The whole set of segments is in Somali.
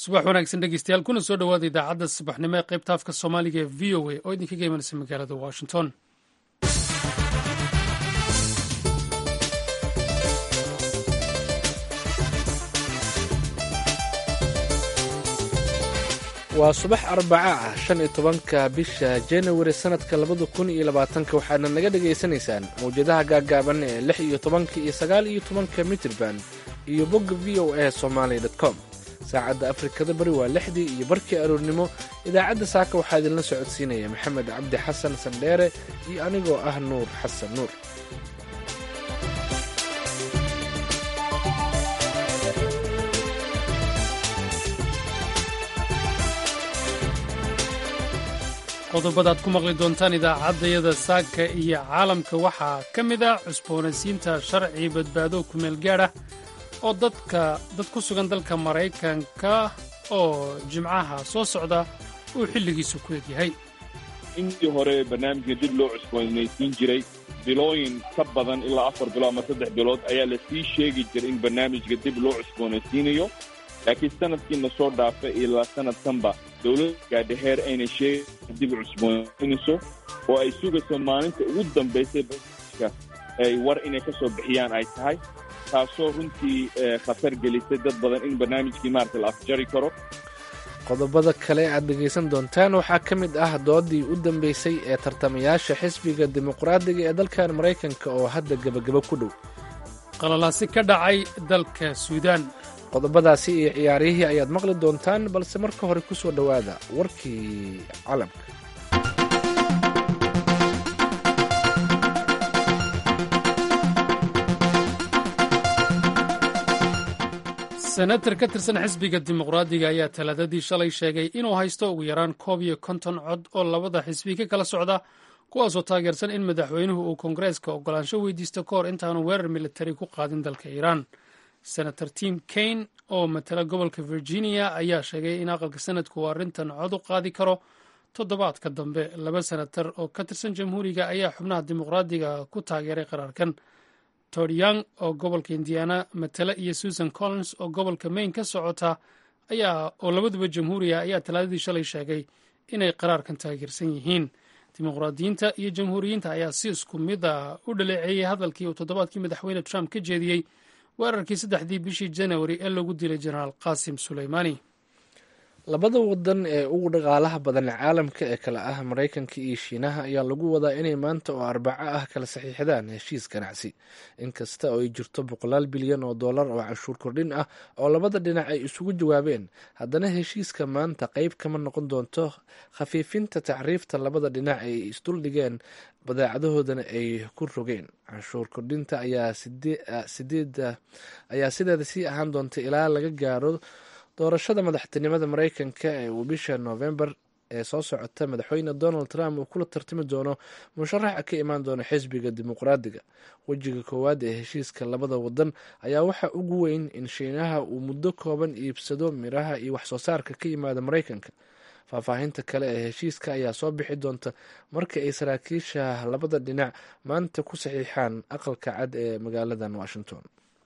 subax wanaagsan dhegeystayaal kuna soo dhowaada idaacadda subaxnimo ee qaybta afka soomaaliga ee v o a oo idinkaga imanaysa magaalada washington waa subax arbaca ah shan iyo tobanka bisha januari sannadka labada kun iyo labaatanka waxaadna naga dhagaysanaysaan mawjadaha gaaggaaban ee lix iyo tobanka iyo sagaal iyo tobanka mitirban iyo bogga v o a somaali com saacadda afrikada bari waa lixdii iyo barkii aroornimo idaacadda saaka waxaa idinla socodsiinaya maxamed cabdi xasan sandheere iyo anigoo ah nuur xasan nuur qodobada ad ku maqli doontaan idaacaddayada saaka iyo caalamka waxaa ka mid ah cusboonaysiinta sharci badbaado kumeel gaadh ah oo dadka dad ku sugan dalka maraykanka oo jimcaha soo socda uu xilligiisu ku egyahay intii hore barnaamijka dib loo cusboonaysiin jiray bilooyin ka badan ilaa afar bilood ama saddex bilood ayaa la sii sheegi jiray in barnaamijka dib loo cusboonaysiinayo laakiin sanadkiina soo dhaafa ilaa sanadkanba dowladda gaadhaheer ayna sheegin dib cusboonaysiinayso oo ay sugayso maalinta ugu dambaysay barnaamijka ay war inay ka soo bixiyaan ay tahay taasoo runtii khatar gelisay dad badan in barnaamijkii maarata la afjari karo qodobada kale aad dhegaysan doontaan waxaa ka mid ah doodii u dambeysay ee tartamayaasha xisbiga dimuqraadiga ee dalkan maraykanka oo hadda gebagabo ku dhow qalalaasi ka dhacay dalka suudaan qodobadaasi iyo ciyaarihii ayaad maqli doontaan balse marka hore ku soo dhowaada warkii calamka senatar ka tirsan xisbiga dimuqraadiga ayaa talaadadii shalay sheegay inuu haysto ugu yaraan koob iyo konton cod oo labada xisbi ka kala socda kuwaasoo taageersan in madaxweynuhu uu koongareeska ogolaansho weydiisto ka hor intaanu weerar militari ku qaadin dalka iiraan senator tim kaine oo matala gobolka virginia ayaa sheegay in aqalka sanadku uu arrintan cod u qaadi karo toddobaadka dambe laba senatar oo ka tirsan jamhuuriga ayaa xubnaha dimuqraadiga ku taageeray qaraarkan tod young oo gobolka indiana matala iyo susan collins oo gobolka maine ka socota ayaa oo labaduba jamhuuriga ayaa talaadadii shalay sheegay inay qaraarkan taageersan yihiin dimuqraadiyiinta iyo jamhuuriyiinta ayaa si isku mid a u dhaleeceeyey hadalkii uu toddobaadkii madaxweyne trump ka jeediyey weerarkii saddexdii bishii janawari ee lagu dilay jenaraal qaasim suleymaani labada wadan ee ugu dhaqaalaha badan caalamka ee kale ah maraykanka iyo shiinaha ayaa lagu wadaa inay maanta oo arbaco ah kala saxiixdaan heshiis ganacsi inkasta oo ay jirto boqolaal bilyan oo dollar oo canshuur kordhin ah oo labada dhinac ay isugu jawaabeen haddana heshiiska maanta qeyb kama noqon doonto khafiifinta tacriifta labada dhinac ay isduldhigeen badeecadahoodana ay ku rogeen canshuur kordhinta ayaa sideeda sii ahaan doonta ilaa laga gaaro doorashada madaxtinimada maraykanka ee uu bisha noofembar ee soo socota madaxweyne donald trump uu kula tartami doono musharaxa ka imaan doona xisbiga dimuqraadiga wejiga koowaad ee heshiiska labada wadan ayaa waxaa ugu weyn in shiinaha uu muddo kooban iibsado miraha iyo waxsoo saarka ka yimaada maraykanka faahfaahinta kale ee heshiiska ayaa soo bixi doonta marka ay saraakiisha labada dhinac maanta ku saxiixaan aqalka cad ee magaaladan washington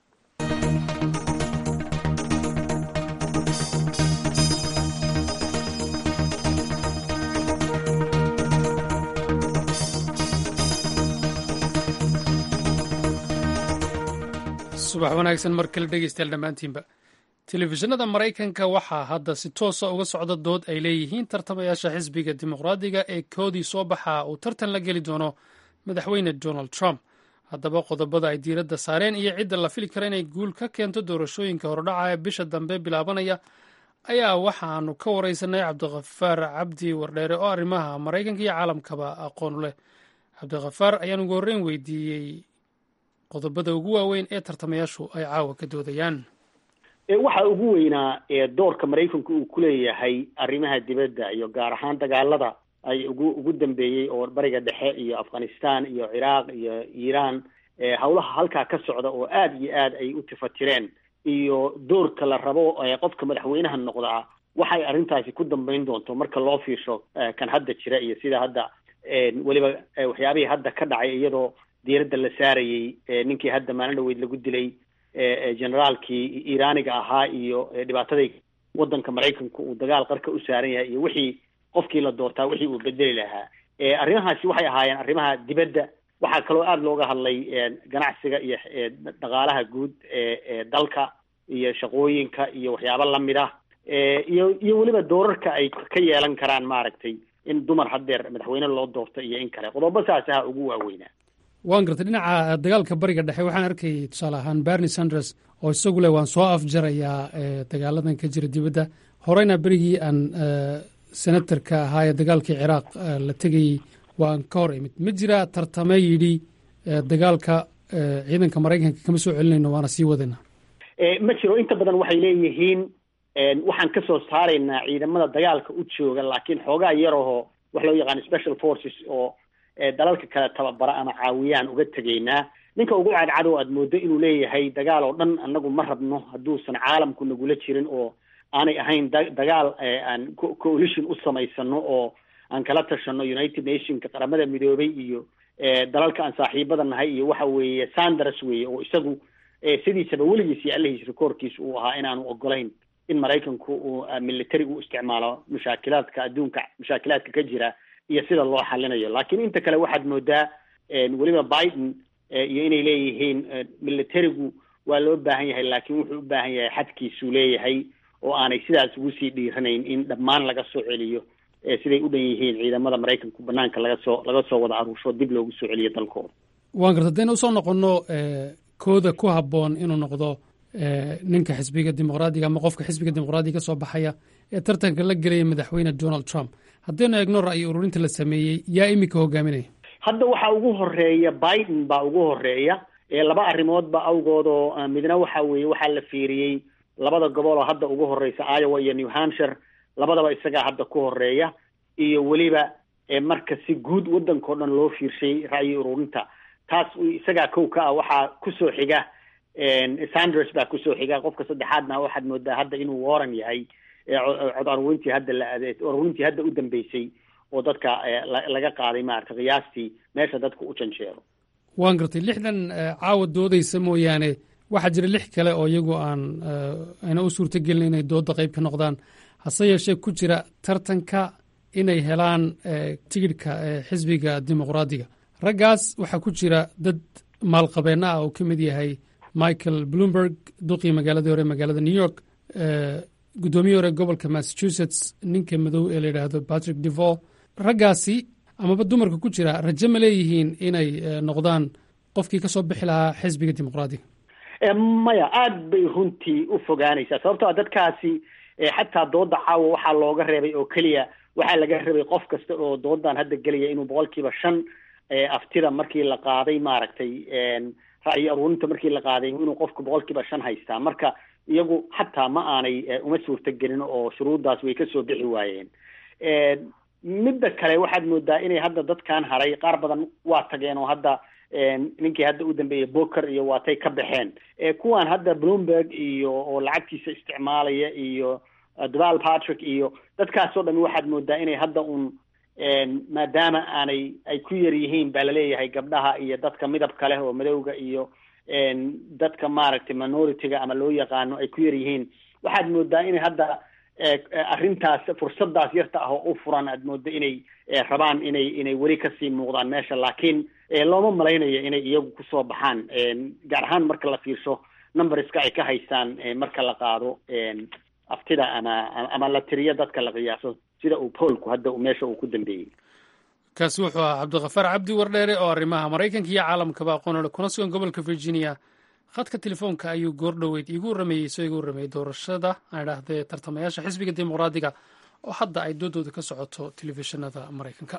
subax wanaagsan mar kale dhegeystayaal dhammaantiinba telefishinada maraykanka waxaa hadda si toosa uga socda dood ay leeyihiin tartamayaasha xisbiga dimuqraadiga ee koodii soo baxa uu tartan la geli doono madaxweyne donald trump haddaba qodobada ay diiradda saareen iyo cidda la fili kara inay guul ka keento doorashooyinka hordhaca ee bisha dambe bilaabanaya ayaa waxaanu ka wareysanay cabdikhafaar cabdi wardheere oo arrimaha maraykanka iyo caalamkaba aqoon leh cabdikhafaar ayaan ugu horreyn weydiiyey qodobada ugu waaweyn ee tartamayaashu ay caawa ka doodayaan waxa ugu weynaa doorka maraykanku uu ku leeyahay arrimaha dibadda iyo gaar ahaan dagaalada ay ugu ugu dambeeyey oo bariga dhexe iyo afghanistan iyo ciraaq iyo iiraan howlaha halkaa ka socda oo aada iyo aad ay u tifatireen iyo doorka la rabo qofka madaxweynaha noqdaa waxay arrintaasi ku dambeyn doonto marka loo fiirsho kan hadda jira iyo sida hadda weliba waxyaabihii hadda ka dhacay iyadoo diiradda la saarayey ninkii hadda maalin dhaweyd lagu dilay generaalkii iiraaniga ahaa iyo dhibaataday waddanka maraykanka uu dagaal qarka u saaran yahay iyo wixii qofkii la doortaa wixii uu bedeli lahaa arrimahaasi waxay ahaayeen arrimaha dibadda waxaa kaloo aada looga hadlay ganacsiga iyo dhaqaalaha guud ee dalka iyo shaqooyinka iyo waxyaabo lamid ah iyo iyo weliba doorarka ay ka yeelan karaan maaragtay in dumar haddeer madaxweyne loo doorto iyo in kale qodobo saas aha ugu waaweynaa waan gartay dhinaca dagaalka bariga dhexe waxaan arkayay tusaale ahaan bernie sanders oo isagu leh waan soo afjarayaa dagaaladan ka jira dibadda horeyna berigii aan senatarka ahaa ee dagaalkii ciraaq la tegayey waan ka hor imid ma jira tartame yidhi dagaalka ciidanka maraykanka kama soo celinayno waana sii wadayna ma jiro inta badan waxay leeyihiin waxaan ka soo saaraynaa ciidamada dagaalka u jooga laakiin xoogaa yarahoo wax loo yaqaano special forces oo dalalka kale tababara ama caawiyaan uga tegaynaa ninka ugu cadcado aad moodo inuu leeyahay dagaal oo dhan annagu ma rabno hadduusan caalamku nagula jirin oo aanay ahayn dagaal aan coalition u samaysano oo aan kala tashano united nationka qaramada midoobay iyo dalalka aan saaxiibada nahay iyo waxa weeye sanders weeye oo isagu sidiisaba weligiis iyo allahiis rekoorkiisa uu ahaa inaanu ogolayn in maraykanku uu military u isticmaalo mushaakilaadka adduunka mushaakilaadka ka jira iyo sida loo xalinayo laakiin inta kale waxaad moodaa weliba biden iyo inay leeyihiin militarigu waa loo baahan yahay laakiin wuxuu u baahan yahay xadkiisuu leeyahay oo aanay sidaas ugu sii dhiiranayn in dhammaan laga soo celiyo siday u dhan yihiin ciidamada maraykanku banaanka laga soo laga soo wada aruursho dib loogu soo celiyo dalkooda waan garta hadayna usoo noqono kooda ku habboon inuu noqdo ninka xisbiga dimuqraadiga ama qofka xisbiga dimuqraadiga ka soo baxaya ee tartanka la gelaya madaxweyne donald trump haddaynu eegno ra'yi ururinta la sameeyey yaa iminka hogaaminaya hadda waxaa ugu horeeya biden baa ugu horeeya laba arrimoodba awgoodoo midna waxa weeye waxaa la fiiriyey labada gobol oo hadda ugu horeysa iowa iyo new hampshire labadaba isagaa hadda ku horeeya iyo weliba marka si guud waddankao dhan loo fiirshay ra'yi ururinta taas isagaa kow ka ah waxaa kusoo xiga sanders baa kusoo xiga qofka saddexaadna waxaad moodaa hadda inuu warren yahay cod arurintii hadda la arurintii hadda u dambeysay oo dadka laga qaaday maarata qiyaastii meesha dadka u janjeero waan gartay lixdan caawa doodaysa mooyaane waxaa jira lix kale oo iyagu aan ayna u suurtogelin inay dooda qayb ka noqdaan hase yeeshee ku jira tartanka inay helaan tigidhka xisbiga dimuqraadiga raggaas waxaa ku jira dad maalqabeenno ah oo ka mid yahay michael bloomberg duqii magaaladii hore magaalada new york guddoomiye hore gobolka massachusetts ninka madow ee la yidhaahdo patrick devol raggaasi amaba dumarka ku jira raje ma leeyihiin inay noqdaan qofkii ka soo bixi lahaa xisbiga dimuqraadiga maya aada bay runtii u fogaanaysaa sababtoo dadkaasi xataa dooda caawa waxaa looga reebay oo keliya waxaa laga rabay qof kasta oo doodan hadda gelaya inuu boqolkiiba shan aftida markii la qaaday maaragtay ra'yi aruurinta markii la qaaday inuu qofku boqolkiiba shan haystaa marka iyagu xataa ma aanay uma suurtagelin oo shuruuddaas way kasoo bixi waayeen midda kale waxaad moodaa inay hadda dadkan haray qaar badan waa tageen oo hadda ninkii hadda u dambeeyey boker iyo waatay ka baxeen kuwan hadda bloomberg iyo oo lacagtiisa isticmaalaya iyo deval patrick iyo dadkaasoo dhan waxaad moodaa inay hadda un maadaama aanay ay ku yar yihiin baa laleeyahay gabdhaha iyo dadka midabka leh oo madowga iyo dadka maaragtay minority-ga ama loo yaqaano ay ku yar yihiin waxaad moodaa inay hadda arrintaas fursadaas yarta ah oo u furan aad moodo inay rabaan inay inay weli kasii muuqdaan meesha laakiin looma malaynayo inay iyagu kusoo baxaan gaar ahaan marka la fiirsho numberska ay ka haystaan marka la qaado aftida ama ama la tiriyo dadka la qiyaaso sida uu poolku hadda meesha uu ku dambeeyey kaasi wuxuu ahaa cabdikafaar cabdi wardheere oo arrimaha maraykanka iyo caalamkaba aqoonole kuna sugan gobolka virginia khadka telefoonka ayuu goordhoweyd iigu warrameeyey isoo igu warrameeyey doorashada aan idhaahdee tartamayaasha xisbiga dimuqraadiga oo hadda ay doodooda ka socoto telefishinada maraykanka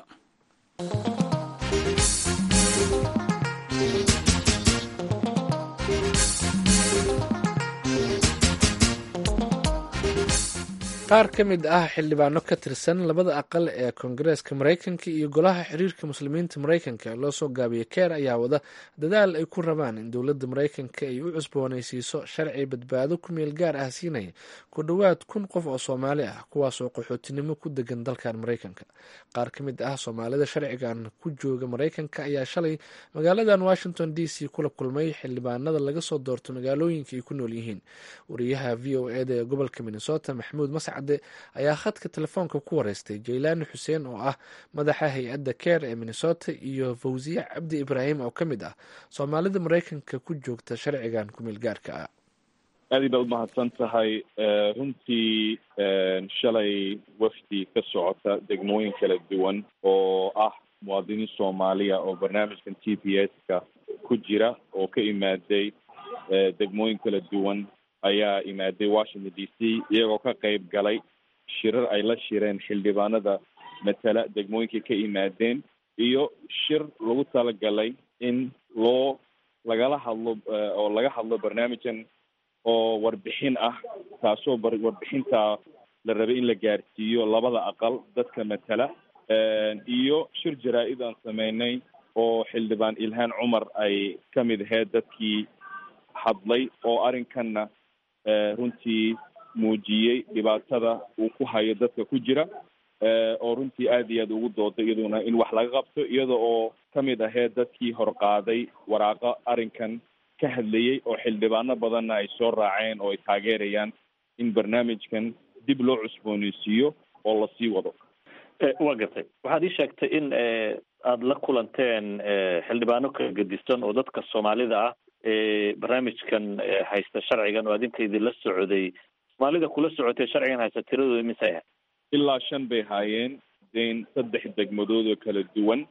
qaar ka mid ah xildhibaano ka tirsan labada aqal ee koongareeska maraykanka iyo golaha xiriirka muslimiinta maraykanka ee loo soo gaabiyay keer ayaa wada dadaal ay ku rabaan in dowladda maraykanka ay u cusboonaysiiso sharci badbaado ku meel gaar ah siinaya ku dhowaad kun qof oo soomaali ah kuwaasoo qaxootinimo ku degan dalkan maraykanka qaar ka mid ah soomaalida sharcigan ku jooga maraykanka ayaa shalay magaaladan washington d c kula kulmay xildhibaanada laga soo doorto magaalooyinka ay ku nool yihiin wariyaha v o eda ee gobolka minnesota maxamuud mascade ayaa khadka telefoonka ku wareystay jaylaani xuseen oo ah madaxa hay-adda keer ee minnesota iyo fawsiye cabdi ibraahim oo ka mid ah soomaalida maraykanka ku joogta sharcigan kumeel gaarka ah aad baad umahadsan tahay runtii shalay wafdi ka socota degmooyin kala duwan oo ah muwaadiniin soomaaliya oo barnaamijkan t p s ka ku jira oo ka imaaday degmooyin kala duwan ayaa imaaday washington d c iyagoo ka qayb galay shirar ay la shireen xildhibaanada matala degmooyinkay ka imaadeen iyo shir lagu talagalay in loo lagala hadlo oo laga hadlo barnaamijkan oo warbixin ah taasoo warbixinta la rabay in la gaarsiiyo labada aqal dadka matala iyo shir jaraa-id aan sameynay oo xildhibaan ilhaan cumar ay ka mid ahayd dadkii hadlay oo arrinkanna runtii muujiyey dhibaatada uu ku hayo dadka ku jira oo runtii aad iyo aad ugu dooday iyaduna in wax laga qabto iyada oo ka mid ahayd dadkii horqaaday waraaqo arrinkan ka hadlayey oo xildhibaano badanna ay soo raaceen oo ay taageerayaan in barnaamijkan dib loo cusbooneysiiyo oo lasii wado waa gartay waxaad ii sheegtay in aada la kulanteen xildhibaano kala gedisan oo dadka soomaalida ah barnaamijkan haysta sharcigan oo adinka idinla socday soomaalida kula socotay sharcigan haysta tiradooda imise ahayd ilaa shan bay haayeen den saddex degmadood oo kala duwan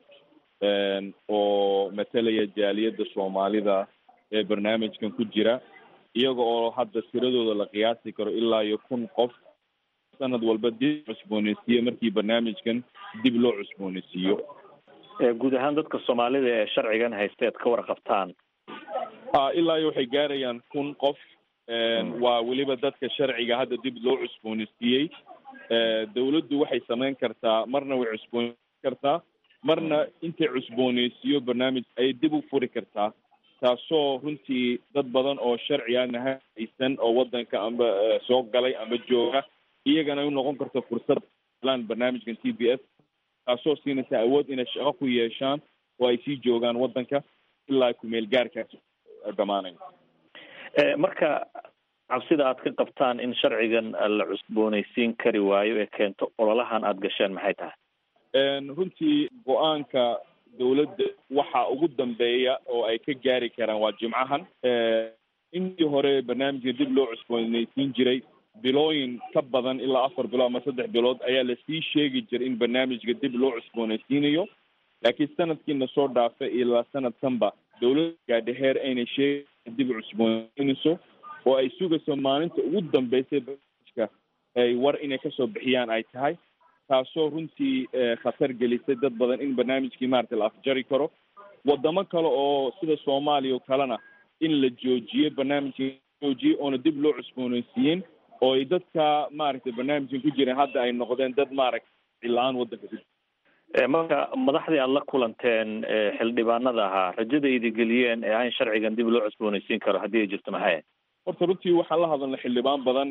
oo matalaya jaaliyadda soomaalida ee barnaamijkan ku jira iyaga oo hadda tiradooda la qiyaasi karo ilaa iyo kun qof sanad walba dib cusbooneysiiyo markii barnaamijkan dib loo cusbooneysiiyo guud ahaan dadka soomaalida ee sharcigan haysta ead ka warqabtaan a ilaa iyo waxay gaarayaan kun qof waa weliba dadka sharciga hadda dib loo cusbooneysiiyey dawladdu waxay samayn kartaa marna way cusbooneysi kartaa marna intay cusbooneysiiyo barnaamij ayay dib u furi kartaa taasoo runtii dad badan oo sharci aan haysan oo waddanka amba soo galay amba jooga iyagana u noqon karto fursad lan barnaamijkan t b s taasoo siinaysa awood inay shaqo ku yeeshaan oo ay sii joogaan waddanka ilaa kumeel gaarkaas dhamaanayo marka cabsida aad ka qabtaan in sharcigan la cusbooneysiin kari waayo ee keento ololahan aada gasheen maxay tahay runtii go-aanka dawladda waxa ugu dambeeya oo ay ka gaari karaan waa jimcahan intii hore barnaamijka dib loo cusbooneysiin jiray bilooyin ka badan ilaa afar bilood ama saddex bilood ayaa lasii sheegi jiray in barnaamijka dib loo cusbooneysiinayo laakiin sanadkiina soo dhaafay ilaa sanadkanba dawladda gaadhaheer aynay sheegi dib cusbooneysiinayso oo ay sugayso maalinta ugu dambeysay barnaamijka ay war inay kasoo bixiyaan ay tahay taasoo runtii khatar gelisay dad badan in barnaamijkii maaragtay la afjari karo wadamo kale oo sida soomaaliya oo kalena in la joojiyey barnaamijka joojiyey oona dib loo cusbooneysiiyeen oo ay dadka maaragtay barnaamijkan ku jireen hadda ay noqdeen dad maaragtay cilaan waddanka ku marka madaxdii aada la kulanteen xildhibaanada ahaa rajada idi geliyeen ee aan sharcigan dib loo cusbooneysiin karo haddii ay jirto maxay horta runtii waxaan la hadalnay xildhibaan badan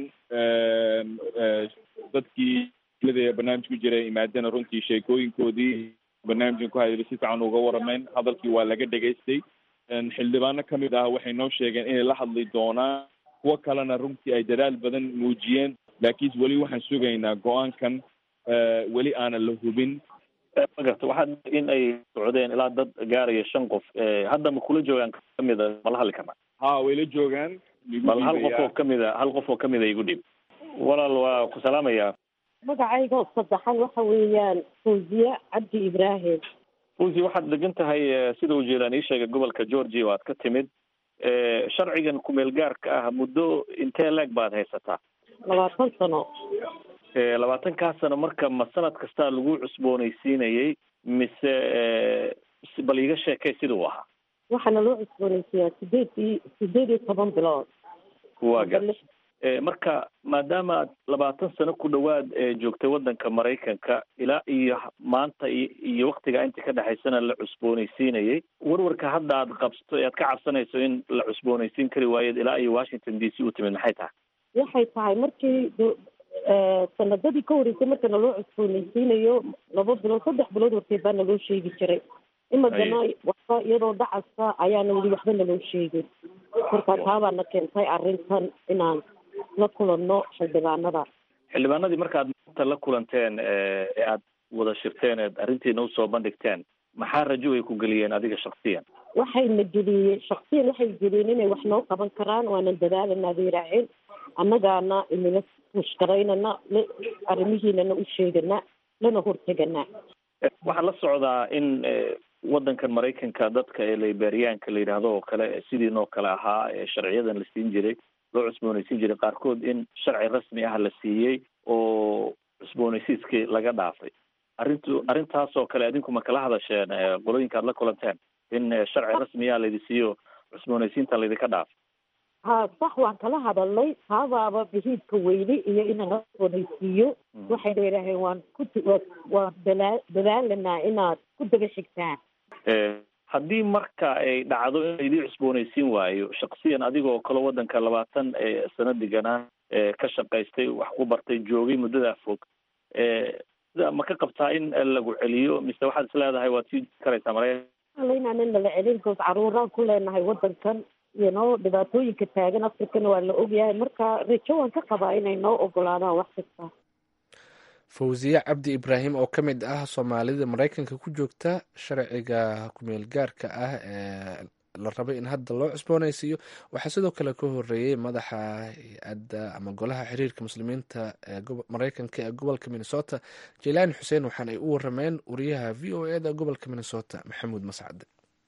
dadkii barnaamij ku jira imaadena runtii sheekooyinkoodii barnaamijkan ku hayay si fiican uga warameen hadalkii waa laga dhegaystay xildhibaano kamid ah waxay noo sheegeen inay la hadli doonaan kuwo kalena runtii ay dadaal badan muujiyeen laakiin weli waxaan sugaynaa go-aankan weli aanan la hubin ma garta waxaad in ay socdeen ilaa dad gaaraya shan qof hadda ma kula joogaan kamid a mala hadli karna ha way la joogaan bal hal qof oo kamid a hal qof oo kamid a igu dhib walaal waa ku salaamaya magacayga saddexan waxa weeyaan fawziye cabdi ibraahim fawzi waxaad degan tahay sida uu jeelaan ii sheegay gobolka georgia oo aad ka timid sharcigan kumeel gaarka ah muddo intee leeg baad haysataa labaatan sano labaatankaa sano marka ma sanad kastaa lagu cusbooneysiinayay mise bal iiga sheekay sida uu ahaa waxaana loo cusbooneysiiyaa sideed iyo sideed iyo toban bilood waa gar marka maadaama aad labaatan sano ku dhowaad joogtay waddanka maraykanka ilaa iyo maanta iyo waktiga inta ka dhexaysana la cusboonaysiinayay warwarka hadda aad qabsto ee aad ka cabsanayso in la cusboonaysiin kari waayeed ilaa iyo washington d c u timid maxay tahay waxay tahay markii sanadadii ka horeysay marka naloo cusboonaysiinayo laba bilood saddex bilood horteed baa naloo sheegi jiray imadana waxba iyadoo dhacasa ayaana weli waxba naloo sheegin marka taabaana keentay arrintan inaan la kulanno xildhibaanada xildhibaanadii markaad maanta la kulanteen ee aad wada shirteen eed arrintiina usoo bandhigteen maxaa rajo ay ku geliyeen adiga shaksiyan waxayna geliyeen shaksiyan waxay geliyeen inay wax noo qaban karaan waanan dadaalanaa bay raaceen annagaana inala mushkaraynana arrimihiinana u sheegana lana hortegana waxaa la socdaa in waddankan maraykanka dadka ee liberiyaanka la yidhaahdo oo kale sidiinoo kale ahaa ee sharciyadan la siin jiray loo cusboonaysiin jiray qaarkood in sharci rasmi ah la siiyey oo cusboonaysiiskii laga dhaafay arrintu arrintaasoo kale adinku ma kala hadasheen qolooyinka aad la kulanteen in sharci rasmiya laydi siiyo cusboonaysiinta laydinka dhaafay ha sax waan kala hadalnay taabaaba bihiidka weyne iyo inaan cusboonaysiiyo waxayna yidhaaheen waan ku waan dalaa dadaalanaa inaad ku daba xigtaan haddii marka ay dhacdo in laydii cusboonaysiin waayo shaksiyan adigoo kale waddanka labaatan sano deganaa ka shaqaystay wax ku bartay joogay muddadaa fog sida ma ka qabtaa in lagu celiyo mise waxaad is leedahay waad sii karaysaa maraykan inaanan nala celin because caruuraan ku leenahay waddankan iyo noo dhibaatooyinka taagan afrikana waa la ogyahay marka rajo waan ka qabaa inay noo ogolaadaan wax kasta fawziye cabdi ibraahim oo ka mid ah soomaalida maraykanka ku joogta sharciga kumeel gaarka ah ee la rabay in hadda loo cusboonaysiiyo waxaa sidoo kale ka horeeyey madaxa hay-adda ama golaha xiriirka muslimiinta ee maraykanka ee gobolka minnesota jelaani xuseen waxaana ay u warameen wariyaha v o e da gobolka minnesota maxamuud mascade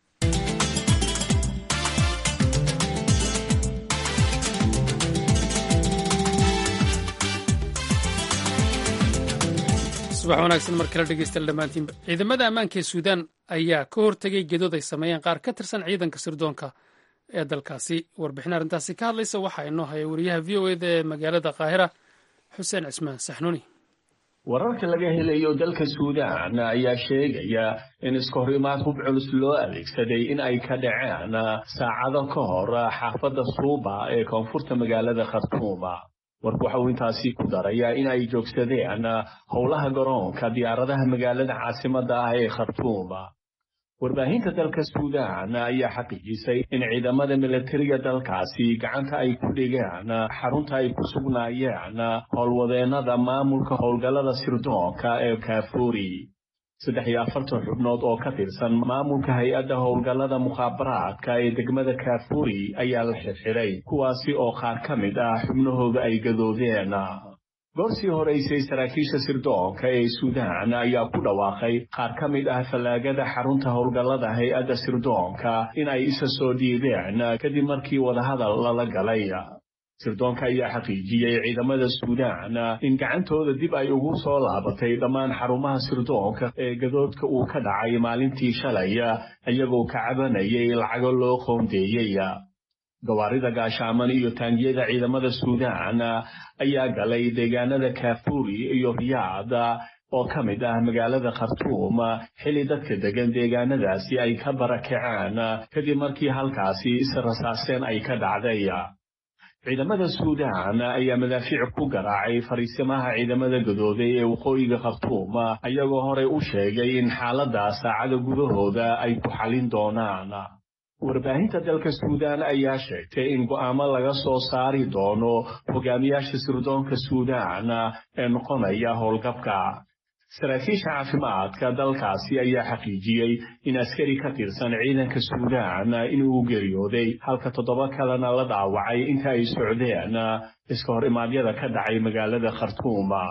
subax wanaagsan mar kale dhegeystayaal dhammaantiinba ciidamada ammaanka ee suudaan ayaa ka hortegay gedood ay sameeyeen qaar ka tirsan ciidanka sirdoonka ee dalkaasi warbixin arrintaasi ka hadlaysa waxaa inoo haya wariyaha v o eda ee magaalada qaahira xuseen cismaan saxnuuni wararka laga helayo dalka suudaan ayaa sheegaya in iskahorimaad hub culus loo adeegsaday in ay ka dhaceen saacado ka hor xaafadda suuba ee koonfurta magaalada khartuuma warku waxa uu intaasi ku darayaa in ay joogsadeen howlaha garoonka diyaaradaha magaalada caasimadda ah ee khartuuma warbaahinta dalka suudaan ayaa xaqiijisay in ciidamada milatariga dalkaasi gacanta ay ku dhigeen xarunta ay ku sugnaayeen howlwadeennada maamulka howlgallada sirdoonka ee kaafuuri saddex iyo afartan xubnood oo ka tirsan maamulka hay-adda howlgallada mukhaabaraadka ee degmada kaafuuri ayaa la xirxiray kuwaasi oo qaar ka mid ah xubnahooda ay gadoodeen goorsii horeysay saraakiisha sirdoonka ee suudaan ayaa ku dhawaaqay qaar ka mid ah fallaagada xarunta howlgallada hay-adda sirdoonka in ay isa soo dhiibeen kadib markii wadahadal lala galay sirdoonka ayaa xaqiijiyey ciidamada suudaan in gacantooda dib ay ugu soo laabatay dhammaan xarumaha sirdoonka ee gadoodka uu ka dhacay maalintii shalay iyagoo ka cabanayay lacago loo qoondeeyey gawaarida gaashaaman iyo taangiyada ciidamada suudaan ayaa galay deegaanada kaafuuri iyo riyaad oo ka mid ah magaalada khartuum xilli dadka degan deegaanadaasi ay ka barakaceen kadib markii halkaasi israsaaseen ay ka dhacday ciidamada suudaan ayaa madaafiic ku garaacay fariisimaha ciidamada gadooday ee waqooyiga khartuum ayagoo horey u sheegay in xaaladda saacada gudahooda ay ku xalin doonaan warbaahinta dalka suudaan ayaa sheegtay in go'aamo laga soo saari doono hogaamiyaasha sirdoonka suudaan ee noqonaya howlgabka saraakiisha caafimaadka dalkaasi ayaa xaqiijiyey in askari ka tirsan ciidanka suudaan inuu geeriyooday halka toddoba kalena la dhaawacay inta ay socdeen iska hor imaadyada ka dhacay magaalada khartuuma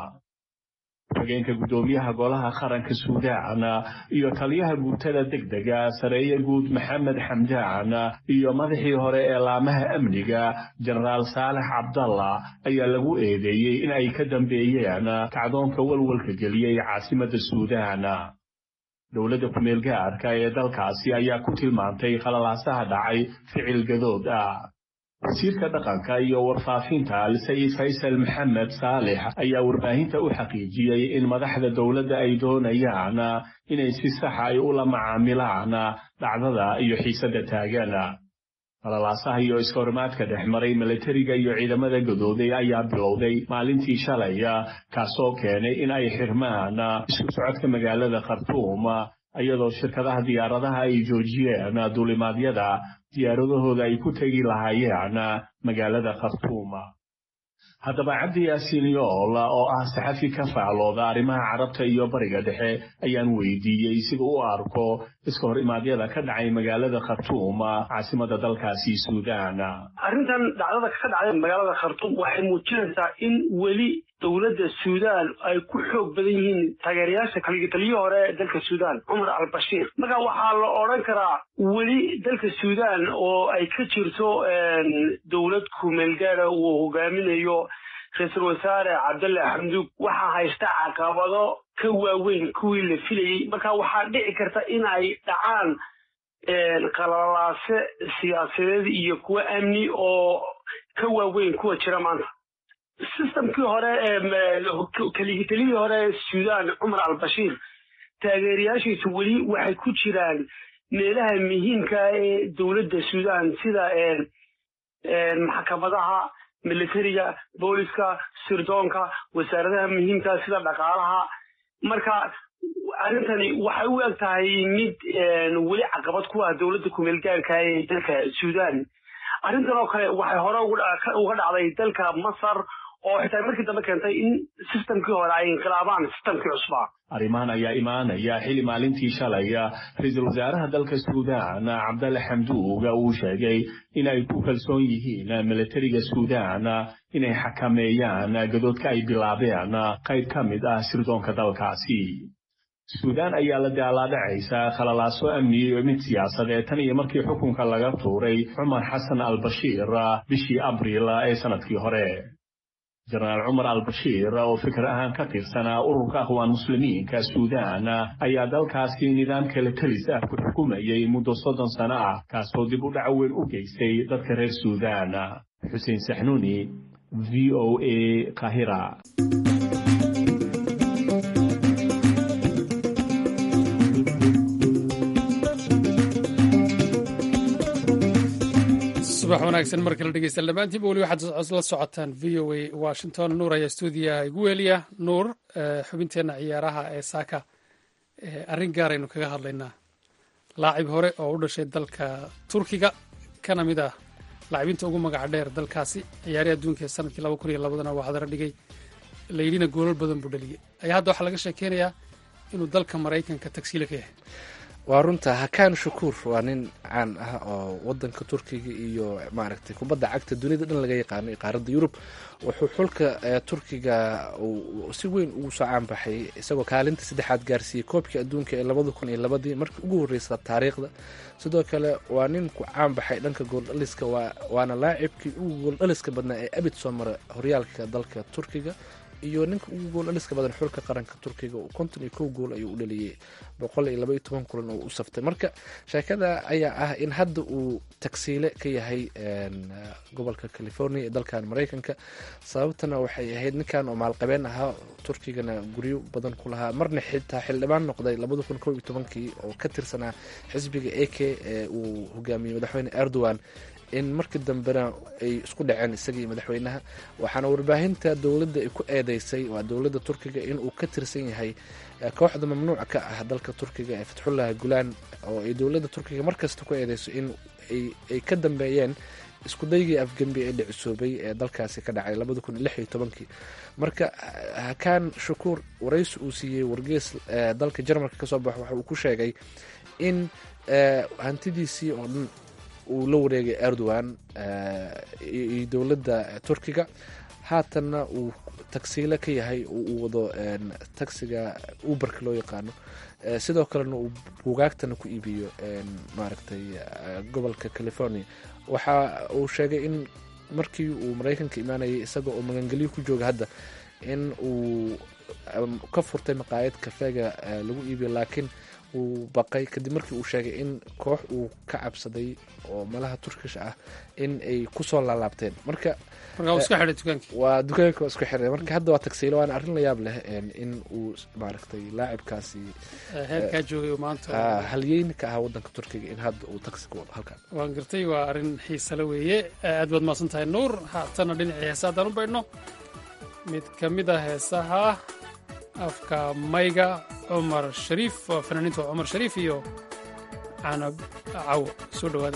hogeenka guddoomiyaha golaha qaranka suudaan iyo taliyaha guutada degdega sareeye guud maxamed xamdaan iyo madaxii hore ee laamaha amniga jenaraal saalex cabdalla ayaa lagu eedeeyey in ay ka dambeeyeen kacdoonka walwalka geliyey caasimadda suudaan dowladda kumeel gaarka ee dalkaasi ayaa ku tilmaantay qalalaasaha dhacay ficil gadood ah wasiirka dhaqanka iyo warfaafinta al-sayid faysal maxamed saalex ayaa warbaahinta u xaqiijiyey in madaxda dowladda ay doonayaan inay si saxa ay ula macaamilaan dhacdada iyo xiisadda taagan falalaasaha iyo iskahorimaadka dhex maray milatariga iyo ciidamada gadooday ayaa bilowday maalintii shalay kaasoo keenay in ay xirmaan isku socodka magaalada khartuum iyadoo shirkadaha diyaaradaha ay joojiyeen duulimaadyada diyaaradahooda ay ku tegi lahaayeen magaalada khartuum haddaba cabdi yaasiin yool oo ah saxafi ka faaclooda arrimaha carabta iyo bariga dhexe ayaan weydiiyey sida u arko iska hor imaadyada ka dhacay magaalada khartuum caasimada dalkaasi suudaan arrintan dhacdada ka dhacday magaalada khartuum waxay muujinaysaa in weli dowladda suudaan ay ku xoog badan yihiin taageerayaasha kaligitaliyii hore ee dalka suudaan cumar albashiir marka waxaa la odhan karaa weli dalka suudaan oo ay ka jirto dowlad kumeelgaada uu hogaaminayo ra-iisul wasaare cabdalle xamduug waxaa haysta caqabado ka waaweyn kuwii la filayey marka waxaa dhici karta in ay dhacaan qalalaase siyaasadeed iyo kuwo amni oo ka waaweyn kuwa jira maanta systemkii hore kaligitaliyii hore ee suudaan cumar albashiir taageerayaashiisu weli waxay ku jiraan meelaha muhiimka ee dowladda suudaan sida maxkamadaha militariga booliska sirdoonka wasaaradaha muhiimka sida dhaqaalaha marka arrintani waxay u eg tahay mid weli caqabad ku ah dowladda kumeelgaarka ee dalka suudaan arrintan oo kale waxay hore uga dhacday dalka masar oo xitaa markii dambe keentay in systemkii hore ay inqilaabaan systemkii cusbaa arrimahan ayaa imaanaya xili maalintii shalay ra-iisul wasaaraha dalka suudaan cabdalle xamduuga uu sheegay in ay ku kalsoon yihiin milatariga suudaan inay xakameeyaan gadoodka ay bilaabeen qayb ka mid ah sirdoonka dalkaasi suudaan ayaa la daalaadhacaysa khalalaaso amni iyo mid siyaasadeed tan iyo markii xukunka laga tuuray cumar xasan albashiir bishii abriil ee sanadkii hore jenaraal cumar albashiir oo fikir ahaan ka tirsanaa ururka akhwaan muslimiinka suudaan ayaa dalkaasi nidaam kale telis ah ku xukumayey muddo soddon sano ah kaasoo dib u dhac weyn u geystay dadka reer suudaan xuseen saxnuuni v o a kahira subax wanaagsan mar kale dhegeysta dhammaantiinba weli waxaad la socotaan v o a washington nuur ayaa stuudiyaha igu weeliya nuur xubinteenna ciyaaraha ee saaka arrin gaaraynu kaga hadlaynaa laacib hore oo u dhashay dalka turkiga kana mid ah laacibiinta ugu magaca dheer dalkaasi ciyaarihi adduunka ee sanadkii laba kun iyo labadana waa hadara dhigay layidhina goolal badan buu dhaliyey ayaa hadda waxaa laga sheekeynayaa inuu dalka maraykanka tagsiila ka yahay waa runta hakaan shukuur waa nin caan ah oo wadanka turkiga iyo maaragtay kubadda cagta dunida dhan laga yaqaano qaaradda yurub wuxuu xulka turkiga si weyn ugu soo caanbaxay isagoo kaalinta saddexaad gaarsiiyey koobkii adduunka ee labada kun iyo labadii markii ugu horreysa taariikhda sidoo kale waa nin ku caanbaxay dhanka gooldhaliska waana laacibkii ugu gooldhaliska badnaa ee abid soo mara horyaalka dalka turkiga iyo ninka ugu gool dhaliska badan xulka qaranka turkiga konton iyo kow gool ayuu u dhaliyey boqol iyo laba iyo toban kulan oo u saftay marka sheekada ayaa ah in hadda uu tagsiile ka yahay gobolka california ee dalkan maraykanka sababtana waxay ahayd ninkan oo maalqabeen ahaa turkigana guryo badan ku lahaa marna xitaa xildhibaan noqday labada kun kow iyo tobankii oo ka tirsanaa xisbiga a k ee uu hogaamiyey madaxweyne erdogan in markii dambena ay isku dhaceen isagii madaxweynaha waxaana warbaahinta dowladda ay ku eedeysay waa dowladda turkiga inuu ka tirsan yahay kooxda mamnuuca ka ah dalka turkiga ee fatxullah gulaan oo ay dowladda turkiga markasta ku eedeyso in ay ka dambeeyeen iskudaygii afgembi ee dhicisoobay ee dalkaasi ka dhacay labada kun iyo lix iyo tobankii marka hakaan shukuur waraysi uu siiyey wargees dalka jarmalka kasoo baxo waxa uu ku sheegay in hantidiisii oo dhan uu la wareegay erdogan iyo dowladda turkiga haatanna uu tagsiile ka yahay uu wado tagsiga uberka loo yaqaano sidoo kalena uu buugaagtana ku iibiyo maaragtay gobolka california waxa uu sheegay in markii uu maraykanka imaanayay isaga oo magangelyo ku jooga hadda in uu ka furtay maqaayad kafeega lagu iibiyo laakiin uu baqay kadib markii uu sheegay in koox uu ka cabsaday oo malaha turkish ah in ay kusoo laalaabteen marka marka uu iska xidhay dukaankii waa dukaanka waa isku xiray marka hadda waa tagsiilo waana arrin la yaab leh in uu maaragtay laacibkaasi heerkaa joogay maanta halyeyn ka ahaa wadanka turkiga in hadda uu tagsi ku wado halkan waan gartay waa arrin xiisale weeye aad baad mahadsan tahay nuur haatana dhinacii heesa haddaan u baydhno mid ka mid a heesaha afka mayga cumar shariif waa fanaaniinta cumar shariif iyo canab cawo soo dhowaada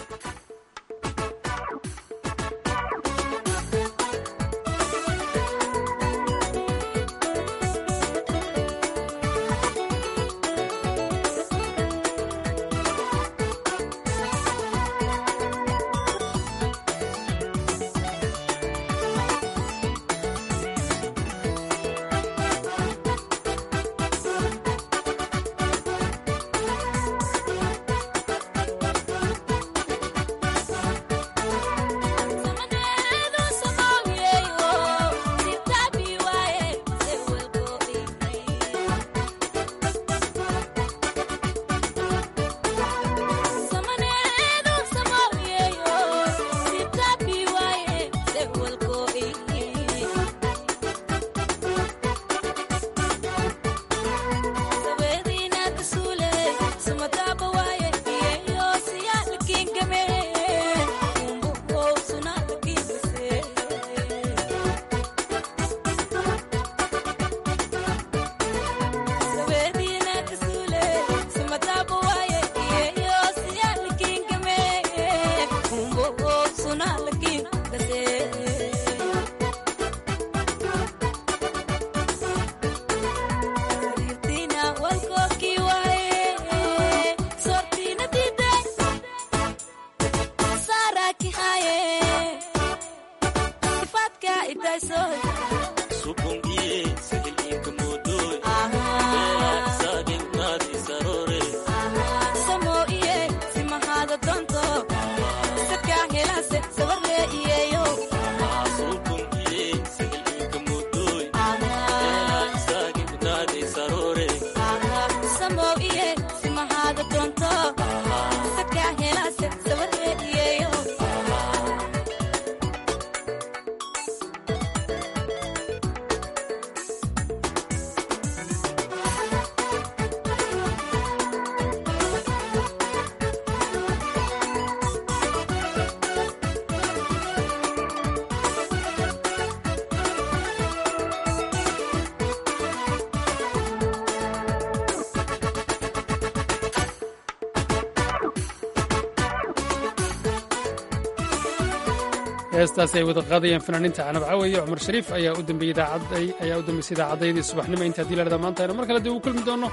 heestaasi ay wada qaadayaan fanaaniinta canab cawe iyo cumar shariif ayaa u dambeysay idaacaddaydii subaxnimo inta hadii lahahda maanta aynu mar kale dib ugu kulmi doono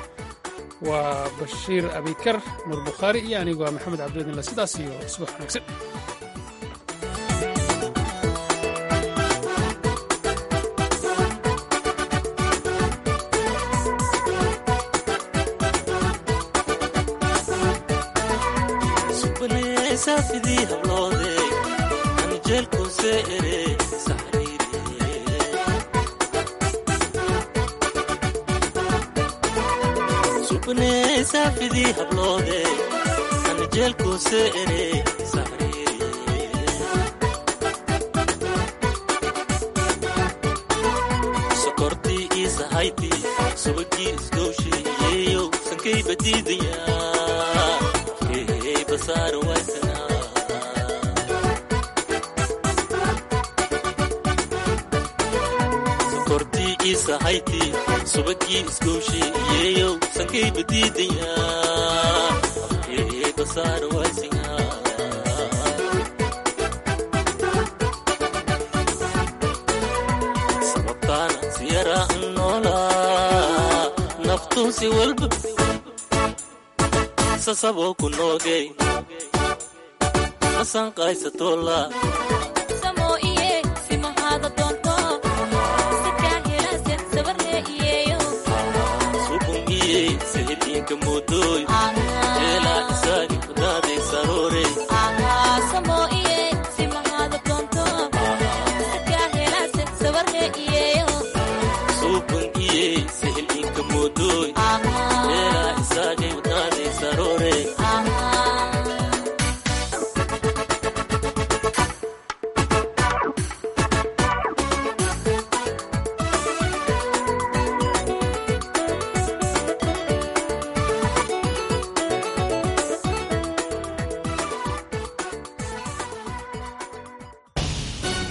waa bashiir abikar nuur bukhaari iyo anigu waa maxamed cabdiwadinla sidaas iyo subax wanaagsan sokortii isahayti subagii isgowsheeyeyo sankay badiidaya afkeey basaar waysana sokortii isahayti subagii isgowsheeyeyo sankay badiidaya afkeey basaar waysana naftuusi walba sasaboo ku noogay masanqaysatoola